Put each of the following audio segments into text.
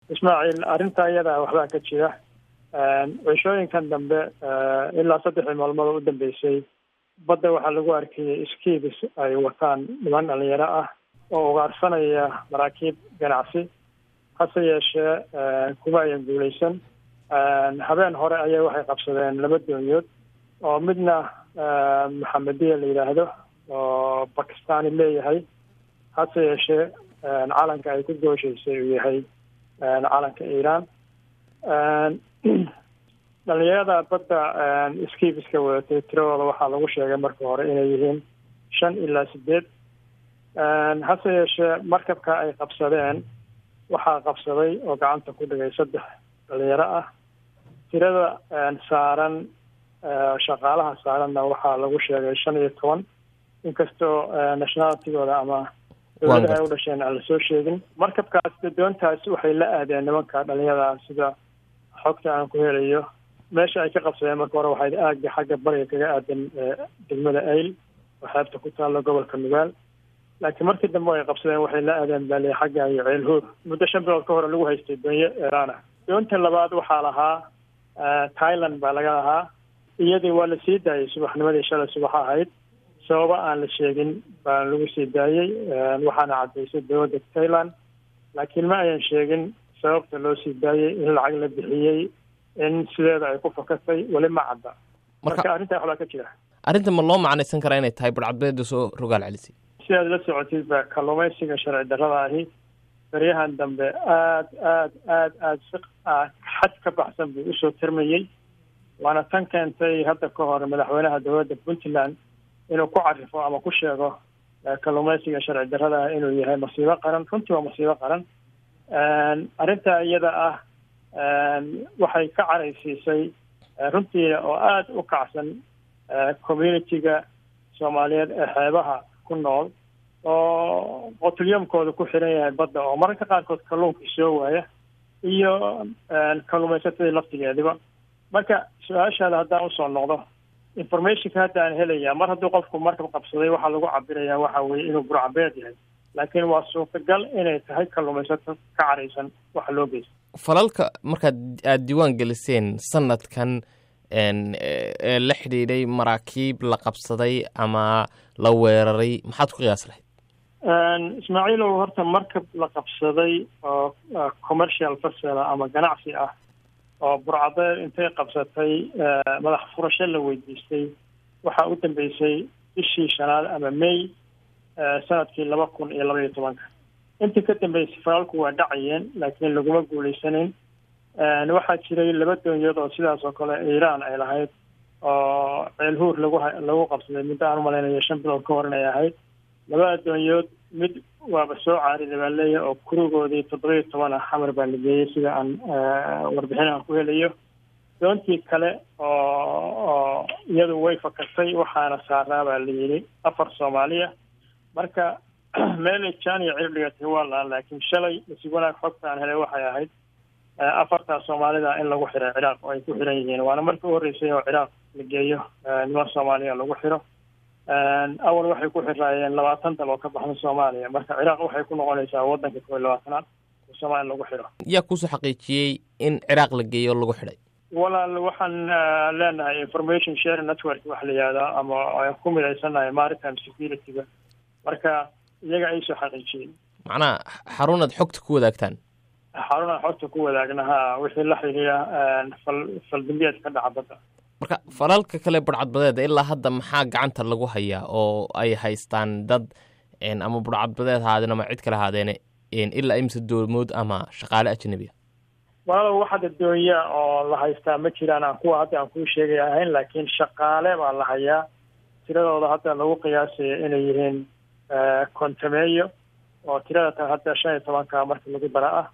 ismaaciil arrinta iyada waxbaa ka jira cishooyinkan dambe ilaa saddexdii maalmood u dambeysay badda waxaa lagu arkayay skiibis ay wataan niman dhalinyaro ah oo ugaarsanaya maraakiib ganacsi hase yeeshee kuma ayan guuleysan habeen hore ayay waxay qabsadeen laba doonyood oo midna maxamediya la yidhaahdo oo bakistani leeyahay hase yeeshee calanka ay ku gooshaysay uu yahay calanka iiraan dhalinyarada badda skibiska wadatay tiradooda waxaa lagu sheegay marka hore inay yihiin shan ilaa sideed hase yeeshee markabka ay qabsadeen waxaa qabsaday oo gacanta ku dhigay saddex dhalinyaro ah tirada saaran shaqaalaha saaranna waxaa lagu sheegay shan iyo toban inkastoo nationalitigooda ama dowladaha ay u dhasheen aan lasoo sheegin markabkaas doontaas waxay la aadeen nimanka dhalinyarada sida xogta aan ku helayo meesha ay ka qabsadeen marka hore waxay aaga xagga bariga kaga aadan degmada ayl oo xeebta ku taalla gobolka nugaal laakiin markii dambe ay qabsadeen waxay la aadeen baaliya xagga iyo ceelhood muddo shan bilood ka hore lagu haystay doonyo iiraan ah doonta labaad waxaa lahaa thailand baa laga lahaa iyadii waa la sii daayay subaxnimadii shalay subax ahayd sababa aan la sheegin baa lagu sii daayey waxaana caddaysay dowladda thailand laakiin ma ayan sheegin sababta loo sii daayey in lacag la bixiyey in sideeda ay ku fakatay weli ma cadda marka arrintaa waxbaa ka jira arrinta ma loo macnaysan karaa inay tahay budhcadbeeda soo rogaal celisay si aad la socotid ba kalluumaysiga sharci darrada ahi baryahan dambe aad aad aad aad si xad ka baxsan buu usoo tirmayey waana tan keentay hadda ka hor madaxweynaha dowladda puntland inuu ku carifo ama ku sheego kalluumaysiga sharci darrada ah inuu yahay masiibo qaran runtii waa masiibo qaran arrinta iyada ah waxay ka caraysiisay runtii oo aada u kacsan communitiga soomaaliyeed ee xeebaha ku nool oo qotulyamkooda ku xiran yahay badda oo mararka qaarkood kalluunkii soo waaya iyo kalluumaysatadii laftigeediba marka su-aashaada haddaan usoo noqdo informationka hadda aan helaya mar hadduu qofku markab qabsaday waxaa lagu cabiraya waxa weeye inuu burcabeed yahay laakiin waa suurtagal inay tahay kalluumaysato ka caraysan waxa loo geysta falalka markaad aada diiwaan geliseen sanadkan ee la xidhiidhay maraakiib la qabsaday ama la weeraray maxaad ku qiyaas lahayd ismaaciilow horta markab la qabsaday oo commercial fasela ama ganacsi ah oo burcadeed intay qabsatay madax furasho la weydiistay waxaa u dambeysay bishii shanaad ama may sanadkii laba kun iyo laba iyo tobanka intii ka dambeysay falaalku waa dhacayeen laakiin laguma guuleysanayn waxaa jiray laba doonyood oo sidaas oo kale iiraan ay lahayd oo ceelhuur lagu lagu qabsaday muddo aan umalaynayo shan bilood ka hor inay ahayd labada doonyood mid waaba soo caariday baa leeyahay oo kurigoodii toddoba iyo toban ah xamar baa la geeyey sida aan warbixinaha ku helayo doontii kale oo oo iyadu way fakatay waxaana saaraa baa la yidhi afar soomaaliya marka meelay jaan iyo cirib dhigatay waa laha laakiin shalay masig wanaag xogta aan helay waxay ahayd afartaa soomaalida in lagu xiray ciraaq oo ay ku xiran yihiin waana markii u horreysay oo ciraaq la geeyo niman soomaaliya lagu xiro awal waxay ku xiraayeen labaatan dal oo ka baxda soomaaliya marka ciraaq waxay ku noqonaysaa waddanka kow iyo labaatanaad oo soomaaliya lagu xiro yaa kuusoo xaqiijiyey in ciraaq la geeyo lagu xidhay walaal waxaan leenahay information sharing network waxa la yihahdaa ama aan ku midaysannahay maritime security-ga marka iyaga ay soo xaqiijiyey macnaha xarunaad xogta ku wadaagtaan xarunaan xogta ku wadaagna ha wixii la xidhiira fal faldambiyeed ka dhaca badda marka falalka kale budhcadbadeeda ilaa hadda maxaa gacanta lagu hayaa oo ay haystaan dad ama budhcadbadeed haadeen ama cid kale haadeene ilaa imse doomood ama shaqaale ajnabiya walaalow waxada doonya oo la haystaa ma jiraan aan kuwa hadda aan kuu sheegay ahayn laakiin shaqaale baa la hayaa tiradooda hadda lagu qiyaasaya inay yihiin kontameeyo oo tirada tan hadda shan iyo tobanka markii lagu dara ah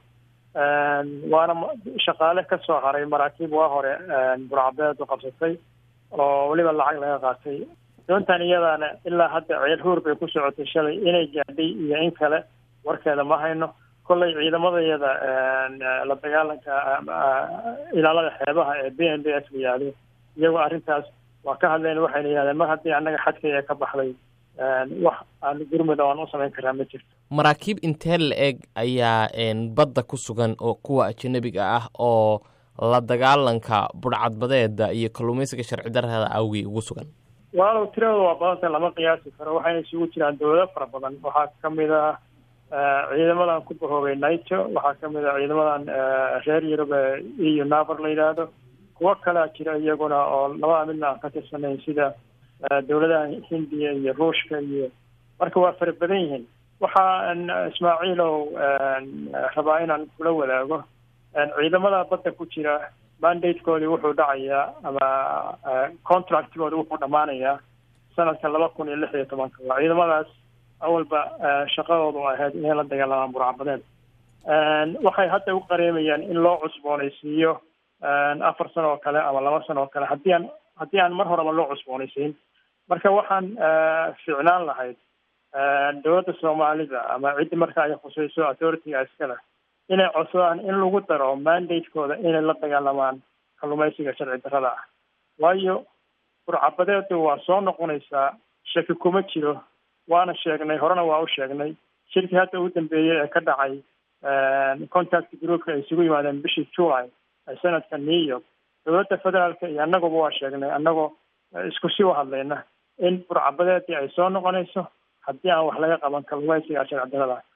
waana shaqaale ka soo haray maraakiib waa hore burcabeed u qabsatay oo weliba lacag laga qaatay doontan iyadaana ilaa hadda ceel huur bay ku socotay shalay inay gaadhay iyo in kale warkeeda ma hayno kollay ciidamadayada la dagaalanka ilaalada xeebaha ee b n b s la yihahdo iyagoo arrintaas waa ka hadleen waxayna yihahdeen mar haddii annaga xadkaya ka baxday wax aan gurmud aan u samayn karaa ma jirto maraakiib intee la eg ayaa badda ku sugan oo kuwa ajanabiga ah oo la dagaalanka budhcadbadeeda iyo kalluumaysiga sharci darrada awgii ugu sugan walaalow tiradooda waa badanta lama qiyaasi karo waxayna isugu jiraan dowlado fara badan waxaa kamid ah ciidamadan ku bahoobay naito waxaa kamid ah ciidamadan reer yurub ee eu navar la yidhaahdo kuwo kalea jira iyaguna oo labada midna aan ka tirsanayn sida dowladaha hindiya iyo ruushka iyo marka waa fara badan yihiin waxaan ismaaciilow rabaa inaan kula wadaago ciidamada badda ku jira mandatekoodii wuxuu dhacayaa ama contractgoodi wuxuu dhammaanayaa sanadka laba kun iyo lix iyo tobanka waa ciidamadaas awalba shaqadoodu ahayd inay la dagaalamaan burcabadeed waxay hadda u qareemayaan in loo cusboonaysiiyo afar sano oo kale ama laba sano oo kale haddii aan haddii aan mar horeba loo cusboonaysiin marka waxaan ficnaan lahayd dowladda soomaalida ama ciddi marka ay khusayso authority-ga iskale inay codsadaan in lagu daro mandatekooda inay la dagaalamaan kalluumaysiga sharci darrada ah waayo burcabadeedu waa soo noqonaysaa shaki kuma jiro waana sheegnay horena waa u sheegnay shirkii hadda u dambeeyey ee ka dhacay contact groupka ay isugu yimaadeen bishii july ee sanadka new york dowladda federaalka iyo annaguba waa sheegnay annagoo isku si u hadlayna in burcabadeedii ay soo noqonayso haddii aan wax laga qaban kalluumaysiga sharci darrada